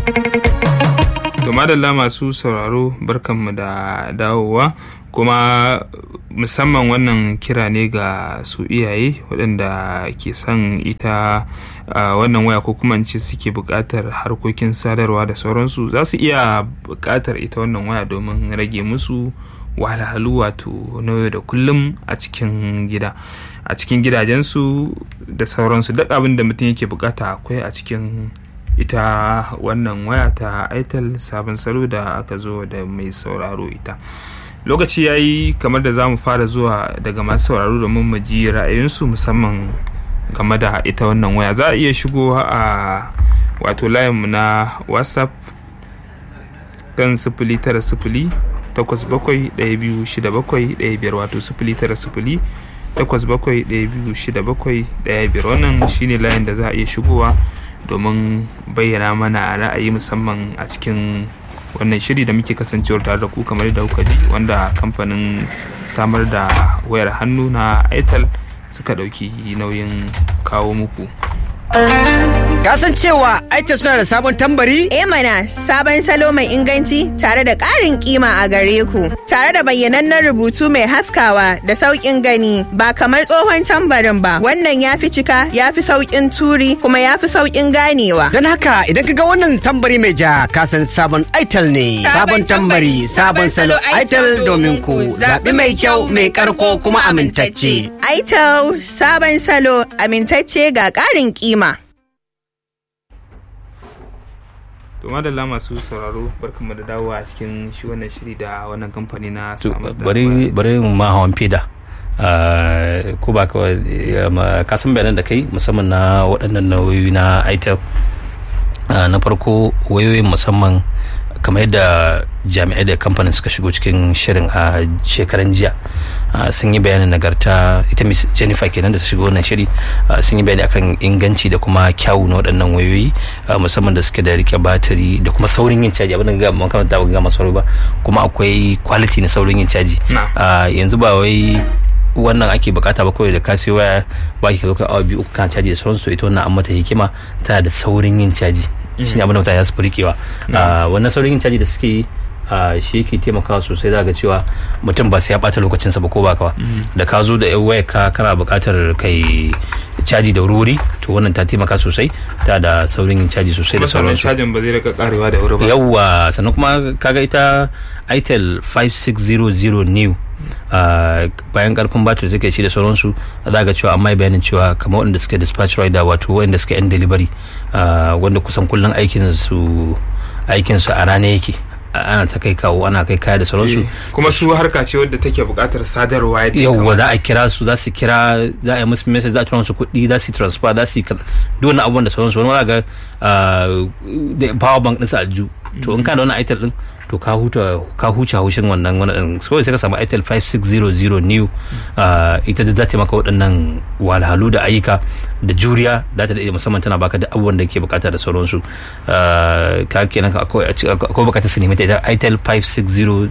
to madalla masu sauraro barkanmu da dawowa kuma musamman wannan kira ne ga su iyaye waɗanda ke son ita wannan waya ko kuma ce suke buƙatar harkokin sadarwa da sauransu za su iya buƙatar ita wannan waya domin rage musu wahalhalu wato na yau da kullum a cikin gida a cikin gidajensu da sauransu duk abin da mutum yake bukata akwai a cikin ita wannan waya ta itel sabon salo da aka zo da mai sauraro ita lokaci ya yi kamar da za mu fara zuwa daga masu sauraro domin mu ji ra'ayinsu musamman game da ita wannan waya za a iya shigo a wato layinmu na whatsapp kan sifili tara sifili takwas bakwai ɗaya biyu shida bakwai ɗaya biyar wato sifili tara sifili takwas bakwai ɗaya biyu shida bakwai ɗaya biyar wannan shine layin da za a iya shigowa domin bayyana mana ra'ayi musamman a cikin wannan shiri da muke kasancewar tare da ku kamar da kuka ji wanda kamfanin samar da wayar hannu na itel suka ɗauki nauyin kawo muku Kasan cewa aita suna da sabon tambari? E mana sabon salo mai inganci tare da ƙarin kima a gare ku. Tare da bayyanannen rubutu mai haskawa da sauƙin gani ba kamar tsohon tambarin ba. Wannan ya fi cika, ya fi sauƙin turi kuma ya fi sauƙin ganewa. Don haka idan ka ga wannan tambari mai ja kasan sabon aital ne. Sabon tambari, sabon salo aital domin ku. Zaɓi mai kyau, mai ƙarko kuma amintacce. Aital sabon salo amintacce ga ƙarin kima. to madalla masu sauraro barkanmu da dawowa a cikin shi wannan shiri da wannan kamfani na samar da bari bari mu ma hawan fida ko ba ka san bayanan da kai musamman na waɗannan nauyi na itel na farko wayoyin musamman kamar yadda jami'ai da kamfanin suka shigo cikin shirin a shekaran jiya sun yi bayanin nagarta ita miss jennifer kenan da ta shigo wannan shiri sun yi bayani akan inganci da kuma kyawu na waɗannan wayoyi musamman da suke da rike batiri da kuma saurin yin caji abin da ga makamanta ba ga masu ba kuma akwai quality na saurin yin caji yanzu ba wai wannan ake bukata ba kawai da ka sai waya ba ki zo kai awa biyu uku kana caji da sauransu ita wannan an mata hikima tana da saurin yin caji shine abin da mutane za su rikewa wannan saurin yin caji da suke yi shi yake taimakawa sosai za ga cewa mutum ba sai ya bata lokacinsa ba ko ba kawa da ka zo da yan waya ka kana bukatar kai caji da wuri to wannan ta taimaka sosai ta da saurin yin caji sosai da sauransu cajin ba zai rika karewa da wuri ba yawwa sannan kuma kaga ita itel 5600 new Uh, bayan karfin batir take ci da sauransu za ga cewa amma bayanin cewa kamar wanda suke dispatch rider wato wanda suke yan delivery uh, wanda kusan kullum aikin su aikin su a rana yake ana ta kai kawo ana kai kaya da sauransu kuma su harka ce wadda take buƙatar sadarwa yauwa za a kira su za su kira za a yi musu message za a tura musu kuɗi za su transfer za su yi duk wani abubuwan da sauransu wani ga da power bank ɗinsa alju to in kana da wani itel ɗin to ka huta ka huce haushin wannan wannan so sai ka samu Itel 5600 new ita da za ta maka waɗannan walhalu da ayyuka da juriya za ta da musamman tana baka da abubuwan da ke bukata da sauransu ka kenan akwai bukatar su nemi ta ita Itel 5600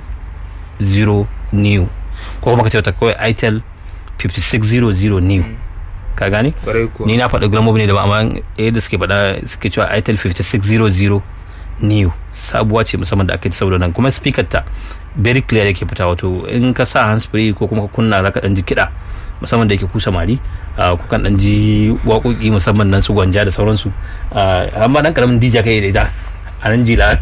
new ko kuma ka ce ta kawai Itel 5600 new ka gane ni na faɗi glamobi ne da ba amma yadda suke faɗa suke cewa Itel 5600 new sabuwa ce musamman da aka yi saboda nan kuma speaker ta very clear yake fita wato in ka sa hands free ko kuma ka kunna zaka dan ji kiɗa musamman da yake ku samari ku kan dan ji waƙoƙi musamman nan su gwanja da sauransu amma dan karamin DJ kai da ita a nan jila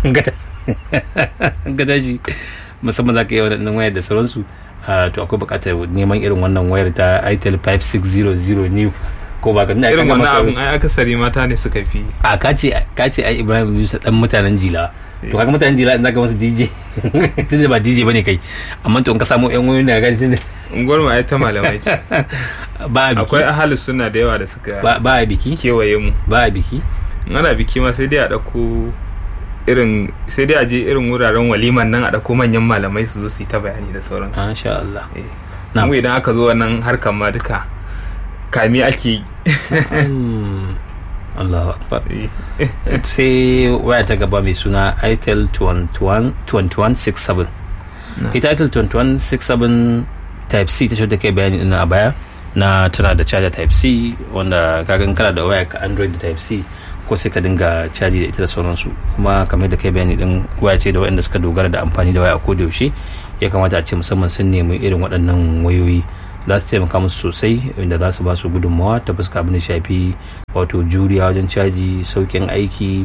ga daji musamman zaka yi wadannan wayar da sauransu to akwai buƙatar neman irin wannan wayar ta Itel 5600 new ko ba ka irin wannan abun ai akasari mata ne suka fi a kace kace ai Ibrahim Yusa dan mutanen Jila to kaga mutanen Jila in zaka masa DJ tunda ba DJ bane kai amma to in ka samu yan wayoyi ne gani tunda unguwar ai ta malamai ce ba biki akwai ahalus suna da yawa da suka ba ba biki kewaye mu ba biki ana biki ma sai dai a dauko irin sai dai a je irin wuraren waliman nan a dauko manyan malamai su zo su yi ta bayani da sauransu masha Allah na mu idan aka zo wannan harkar ma duka kami ake yi Allah akbar sai waya ta gaba mai suna itel 2167 ita itel 2167 type c ta shi da kai bayani ina a baya na tana da charger type c wanda kagan kana da waya ka android da type c ko sai ka dinga caji da ita da sauransu kuma kamar da kai bayani din waya ce da waɗanda suka dogara da amfani da waya ko da yaushe ya kamata a ce musamman sun nemi irin waɗannan wayoyi za su taimaka musu sosai inda za su ba su gudunmawa ta fuska abin da shafi wato juriya wajen caji saukin aiki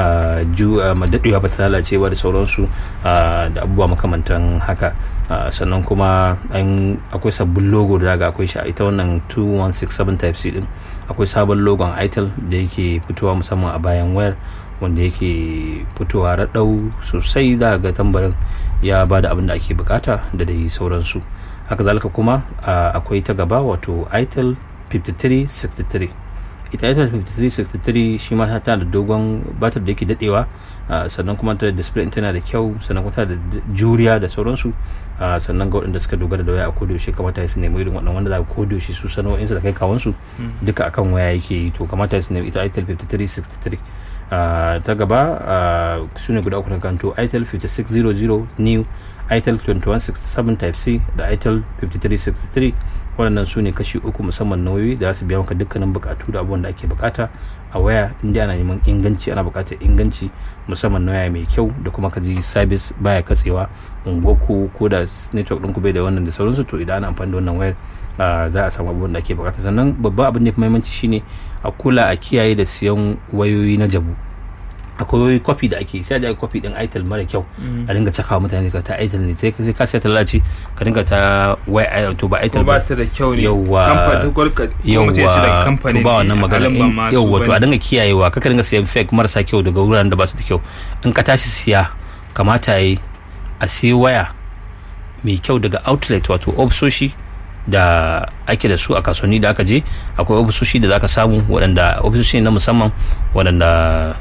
daɗewa ba ta lalacewa da sauransu da abubuwa makamantan haka sannan kuma akwai sabbin logo da daga akwai shi a ita wannan 2167 type c din akwai sabon logon itel da yake fitowa musamman a bayan wayar wanda yake fitowa raɗau sosai za ga tambarin ya ba da abin da ake bukata da dai sauransu haka zalika kuma akwai ta gaba wato itel 5363 ita itel 5363 shi ma tana da dogon batar da yake dadewa sannan kuma ta da display tana da kyau sannan kuma tana da juriya da sauransu sannan ga waɗanda suka dogara da waya a kodayaushe kamata su nemi irin waɗannan wanda za ka kodayaushe su sana'o'insu da kai kawansu duka akan waya yake yi to kamata su nemi ita itel 5363 ta gaba su ne guda uku na kanto itel 5600 new itel 2167 type c da itel 5363 waɗannan su ne kashi uku musamman nauyi da za su biya maka dukkanin bukatu da abubuwan da ake bukata a waya inda ana neman inganci ana bukatar inganci musamman na waya mai kyau da kuma kaji sabis baya katsewa unguwarku ko da network ɗinku bai da wannan da sauransu to idan ana amfani da wannan wayar za a samu abubuwan da ake bukata sannan babban abin da ya fi muhimmanci shine a kula a kiyaye da siyan wayoyi na jabu akwai kwafi da ake sai da ake kwafi din itel mara kyau a dinga cakawa mutane ka ta itel ne sai ka sai ta lalace ka dinga ta wai to ba itel ba ta da kyau ne yawa yawa to ba wannan magana yawa to a dinga kiyayewa kaka dinga siyan fake marasa kyau daga wuraren da ba su da kyau in ka tashi siya kamata yi a siya waya mai kyau daga outlet wato ofisoshi da ake da su a kasuwanni da aka je akwai ofisoshi da zaka samu waɗanda ofisoshi na musamman waɗanda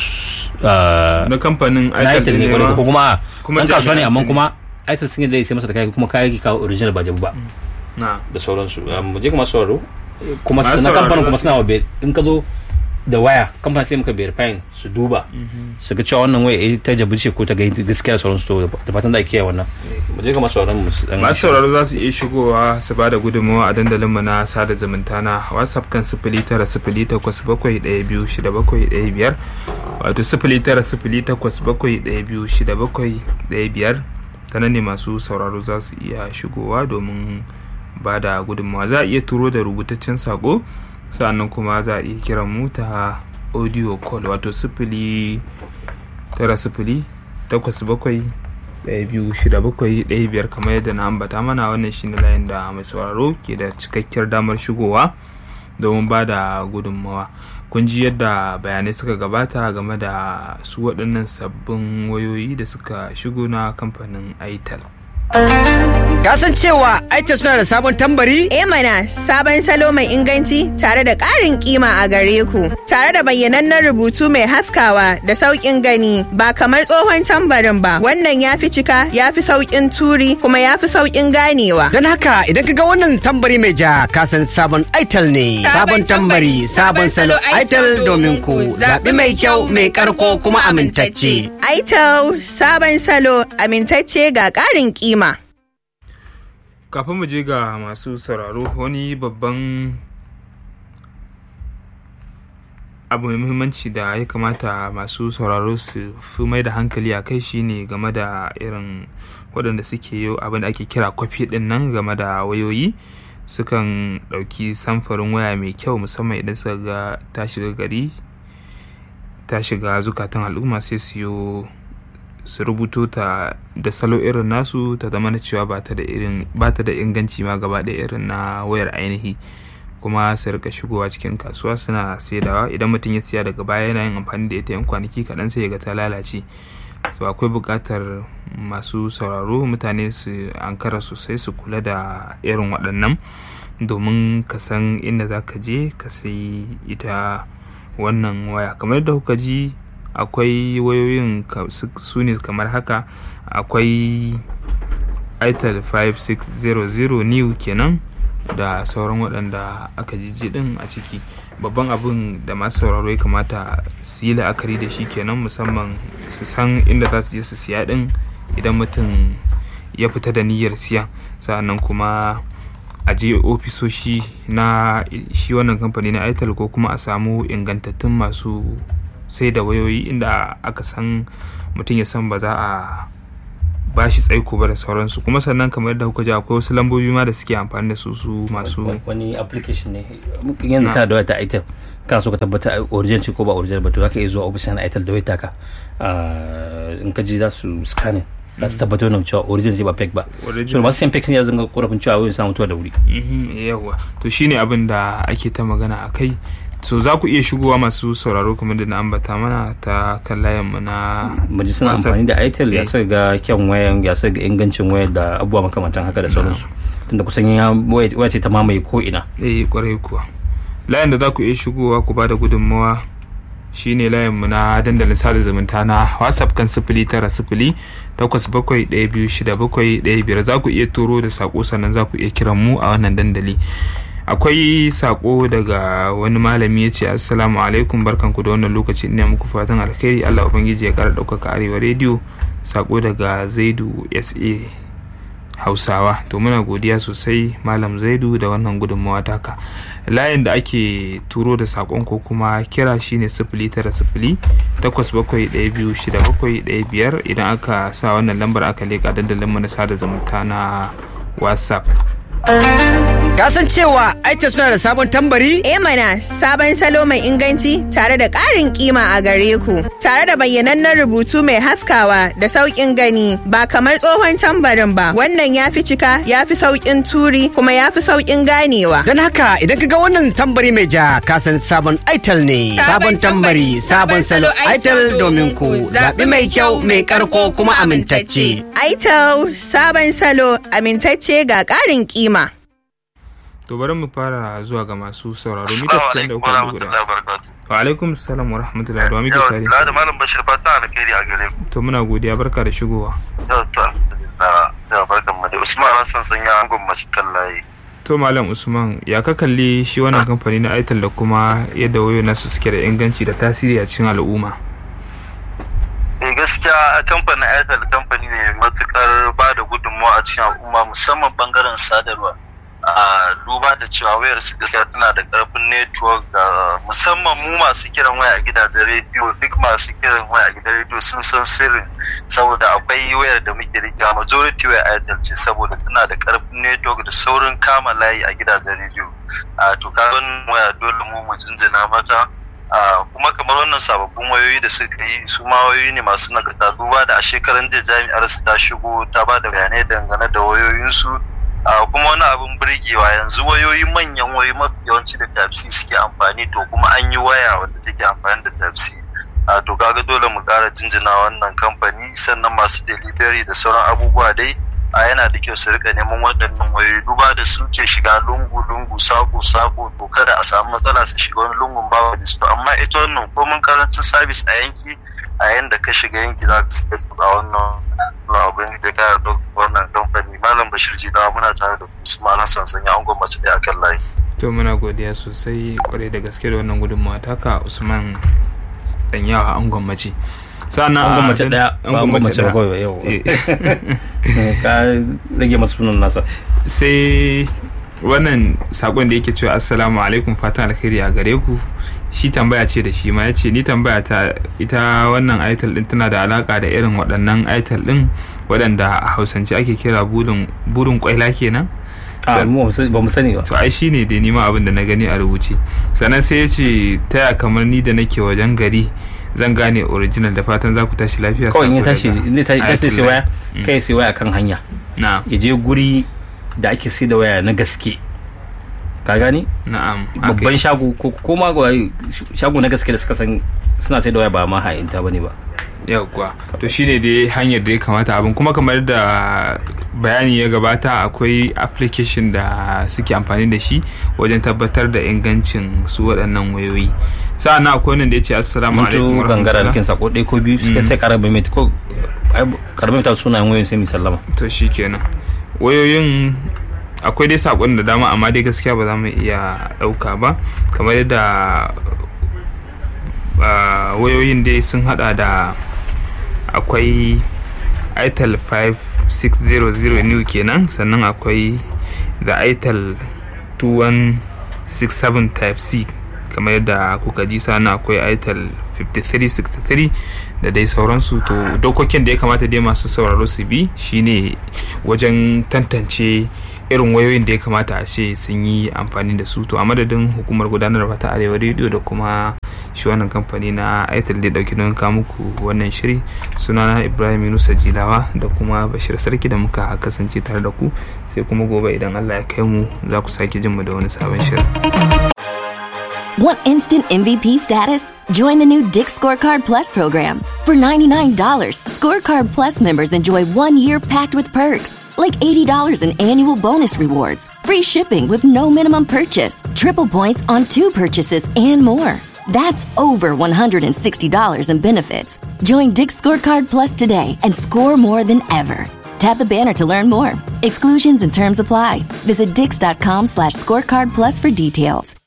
na kamfanin aitel ne ko kuma ɗan kasuwa ne amma kuma aitel sun yi da sai masa da kayan kuma kayan ki kawo original ba jabu ba da sauransu mu je kuma sauraro kuma na kamfanin kuma suna wa in ka zo da waya kamfanin sai muka verifying su duba su ga cewa wannan waya ta jabu ce ko ta ga gaskiya sauransu to da fatan da ake wannan mu je kuma sauraron mu masu sauraro za su iya shigowa su ba da gudunmawa a dandalin mu na sada zumunta na whatsapp kan sifili tara sifili takwas bakwai ɗaya biyu shida bakwai ɗaya biyar wato sifili tara sifili takwas bakwai ɗaya biyu shida bakwai ɗaya biyar ta nan ne masu sauraro za su iya shigowa domin ba da gudunmawa za a iya turo da rubutaccen sako sa'annan kuma za a iya kiran mu ta audio call wato sifili tara sifili takwas bakwai ɗaya biyu shida bakwai ɗaya biyar kamar yadda na ambata mana wannan shine layin da mai sauraro ke da cikakkiyar damar shigowa domin ba da gudunmawa kun ji yadda bayanai suka gabata game da su waɗannan sabbin wayoyi da suka shigo na kamfanin itel Kasan cewa Aisha suna da sabon tambari? E mana sabon salo mai inganci tare da ƙarin kima a gare ku. Tare da bayyanannen rubutu mai haskawa da sauƙin gani ba kamar tsohon tambarin ba. Wannan ya fi cika, ya fi sauƙin turi kuma ya fi sauƙin ganewa. Don haka idan ka ga wannan tambari mai ja kasan sabon Aitel ne. Sabon tambari, sabon salo Aitel domin ku. Zaɓi mai kyau, mai ƙarko kuma amintacce. Aitel sabon salo amintacce ga ƙarin kima. kafin mu je ga masu sauraro wani babban abu mai muhimmanci da ya kamata masu sauraro su fi mai da hankali a kai shine game da irin waɗanda suke yi abin da ake kira kwafi ɗin nan game da wayoyi sukan ɗauki samfarin waya mai kyau musamman idan suka ga ta shiga gari ta shiga zukatan al'umma sai su yi su rubuto ta da salo irin nasu ta zama na cewa ba ta da irin ba ta da inganci ma gaba da irin na wayar ainihi kuma su rika shigowa cikin kasuwa suna saidawa idan mutum ya siya daga baya yana yin amfani da ita yan kwanaki kaɗan sai ya ga ta lalace to akwai buƙatar masu sauraro mutane su ankara sosai su kula da irin waɗannan domin ka san inda za ka je ka sai ita wannan waya kamar yadda kuka ji akwai wayoyin su ne kamar haka akwai itel 5600 new kenan da sauran waɗanda aka jiji ɗin a ciki babban abin da masu sauraro ya kamata su yi la'akari da shi kenan musamman su san inda za su je su siya ɗin idan mutum ya fita da niyyar siya sa'annan kuma a je ofisoshi na shi wannan kamfani na itel ko kuma a samu ingantattun masu sai da wayoyi inda aka san mutum ya san ba za a ba shi tsaiko ba da sauransu kuma sannan kamar yadda kuka ji akwai wasu lambobi ma da suke amfani da su su masu wani application ne yanzu kana da wata itel kana so ka tabbata original ce ko ba original ba to zaka iya zuwa ofishin itel da wata ka in ka ji za su scanning za su tabbatar da cewa original ce ba fake ba so masu sayan fake ne ya zanga korafin cewa wayoyin suna mutuwa da wuri yawa to shine abin da ake ta magana a kai so za ku iya shigowa masu sauraro kamar da na ambata mana ta kan layinmu na maji suna amfani da itel ya sa ga kyan wayan ya sa ga ingancin wayar da abubuwa makamantan haka da sauransu tunda kusan ya waya ce ta mamaye ko ina eh kwarai kuwa layin da za ku iya shigowa ku bada gudunmawa shine layinmu na dandalin sada zumunta na whatsapp kan sifili tara sifili takwas bakwai ɗaya biyu shida bakwai ɗaya biyar za ku iya turo da sako sannan za ku iya kiran mu a wannan dandali akwai sako daga wani malami ya ce assalamu alaikum barkanku da wannan lokaci ina muku fatan alkhairi allah ubangiji ya kara ɗaukaka arewa rediyo sako daga zaidu sa hausawa to muna godiya sosai malam zaidu da wannan gudunmawa taka layin da ake turo da sakon ko kuma kira shine sifili tara sifili takwas bakwai ɗaya biyu shida bakwai ɗaya biyar idan aka sa wannan lambar aka leƙa dandalinmu na sada zumunta na whatsapp Kasan cewa aita suna da sabon tambari? E mana sabon salo mai inganci tare da ƙarin kima a gare ku. Tare da bayyanannen rubutu mai haskawa da sauƙin gani ba kamar tsohon tambarin ba. Wannan ya fi cika, ya fi sauƙin turi kuma ya fi sauƙin ganewa. Don haka idan ka ga wannan tambari mai ja kasan sabon aital ne. Sabon tambari, sabon salo aital domin ku. Zaɓi mai kyau, mai karko kuma amintacce. Aital sabon salo amintacce ga ƙarin kima. to bari mu fara zuwa ga masu sauraro mita 93 guda wa alaikum salam wa rahmatullahi wa muke tare da malam bashir fata alkhairi a gare ku to muna godiya barka da shigowa yau to da barkan mu da usman hassan sanya an gwamnati kan layi to malam usman ya ka kalli shi wannan kamfani na aital da kuma yadda wayo nasu suke da inganci da tasiri a cikin al'umma eh gaskiya kamfanin airtel kamfani ne matukar ba da gudunmawa a cikin al'umma musamman bangaren sadarwa a duba da cewa wayar su gaskiya tana da karfin network ga musamman mu masu kiran waya a gidajen rediyo duk masu kiran waya a gidan rediyo sun san sirrin saboda akwai wayar da muke rika majority waya airtel ce saboda tana da karfin network da saurin kama layi a gidajen rediyo a to kaga waya dole mu mu jinjina mata kuma kamar wannan sababbin wayoyi da suka yi su ma wayoyi ne masu nagarta duba da a shekaran jiya jami'ar su ta shigo ta ba da bayanai dangane da wayoyinsu kuma wani abin birgewa yanzu wayoyi manyan wayoyi mafi yawanci da tafsi suke amfani to kuma an yi waya wadda take amfani da tafsi to kaga dole mu kara jinjina wannan kamfani sannan masu delivery da sauran abubuwa dai a yana da kyau su rika neman waɗannan wayoyi duba da su ke shiga lungu-lungu sako-sako to kada a samu matsala su shiga wani lungun bawa da su amma ita wannan komin karancin sabis a yanki a yanda ka shiga yanki za ka sai a wannan abin da ka da wannan kamfani malam bashir jidawa muna tare da usman hassan sanya an gwamnati da akan layi to muna godiya sosai kwarai da gaske da wannan gudunmawa taka usman danyawa an gwamnati sannan an gwamnati daya ba an gwamnati ba kawai yau ka rage masu sunan nasa sai wannan sakon da yake cewa assalamu alaikum fatan alkhairi a gare ku shi tambaya ce da shi ma ya ce ni tambaya ta ita wannan aital din tana da alaka da irin waɗannan aital din waɗanda a hausance ake kira burin kwaila kenan ba mu sani ba to ai shine da nima abin da na gani a rubuce sannan sai ya ce taya kamar ni da nake wajen gari zan gane original da fatan za ku tashi lafiya kawai in ya tashi in ya tashi sai waya kai sai waya kan hanya na ya je guri da ake sai da waya na gaske ka gani na'am babban shago ko ma shago na gaske da suka san suna sai da waya ba ma ha'inta bane ba yawwa to shine dai hanyar da ya kamata abin kuma kamar da bayani ya gabata akwai application da suke amfani da shi wajen tabbatar da ingancin su waɗannan wayoyi sa'an akwai wannan da ya ce assalamu alaikum mutu gangara da sako ɗaya ko biyu suka sai karamin mai ko karamin mai sunayen wayoyin sai mi sallama to shikenan wayoyin akwai dai sakon da dama amma dai gaskiya ba za mu iya ɗauka ba kamar yadda wayoyin dai sun hada da akwai itel 5600 new kenan sannan akwai da itel 2167 type c kamar yadda kuka ji sana akwai itel 5363 da dai sauransu to dokokin da ya kamata dai masu sauraro su bi shine wajen tantance irin wayoyin da ya kamata a ce sun yi amfani da su to a madadin hukumar gudanarwa ta arewa rediyo da kuma shi wannan kamfani na aitel da dauki don muku wannan shiri sunana ibrahim yunusa jilawa da kuma bashir sarki da muka kasance tare da ku sai kuma gobe idan allah ya kai mu za ku sake jin mu da wani sabon shirin Want instant MVP status? Join the new Dick Scorecard Plus program. For $99, Scorecard Plus members enjoy one year packed with perks, like $80 in annual bonus rewards, free shipping with no minimum purchase, triple points on two purchases, and more. That's over $160 in benefits. Join Dick Scorecard Plus today and score more than ever. Tap the banner to learn more. Exclusions and terms apply. Visit dix.com slash scorecard plus for details.